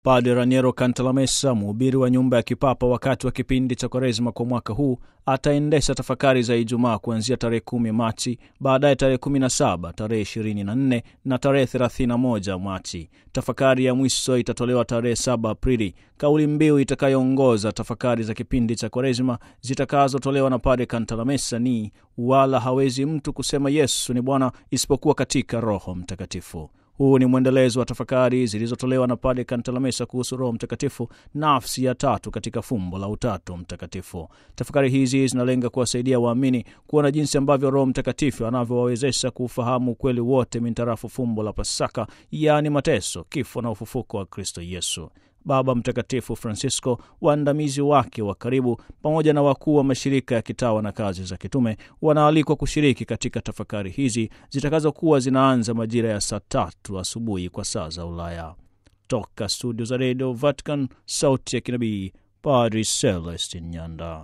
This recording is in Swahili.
Padre Raniero Cantalamessa, mhubiri wa nyumba ya kipapa, wakati wa kipindi cha Kwaresima kwa mwaka huu ataendesha tafakari za Ijumaa kuanzia tarehe kumi Machi, baadaye tarehe kumi na saba, tarehe ishirini na nne na tarehe thelathini na moja Machi. Tafakari ya mwisho itatolewa tarehe saba Aprili. Kauli mbiu itakayoongoza tafakari za kipindi cha Kwaresima zitakazotolewa na Padre Cantalamessa ni wala hawezi mtu kusema Yesu ni Bwana isipokuwa katika Roho Mtakatifu. Huu ni mwendelezo wa tafakari zilizotolewa na Padre Cantalamessa kuhusu Roho Mtakatifu, nafsi ya tatu katika fumbo la Utatu Mtakatifu. Tafakari hizi zinalenga kuwasaidia waamini kuona jinsi ambavyo Roho Mtakatifu anavyowawezesha kuufahamu ukweli wote mintarafu fumbo la Pasaka, yaani mateso, kifo na ufufuko wa Kristo Yesu. Baba Mtakatifu Francisco, waandamizi wake wa karibu, pamoja na wakuu wa mashirika ya kitawa na kazi za kitume wanaalikwa kushiriki katika tafakari hizi zitakazokuwa zinaanza majira ya saa tatu asubuhi kwa saa za Ulaya. Toka studio za redio Vatican, sauti ya kinabii, Padri Celestin Nyanda.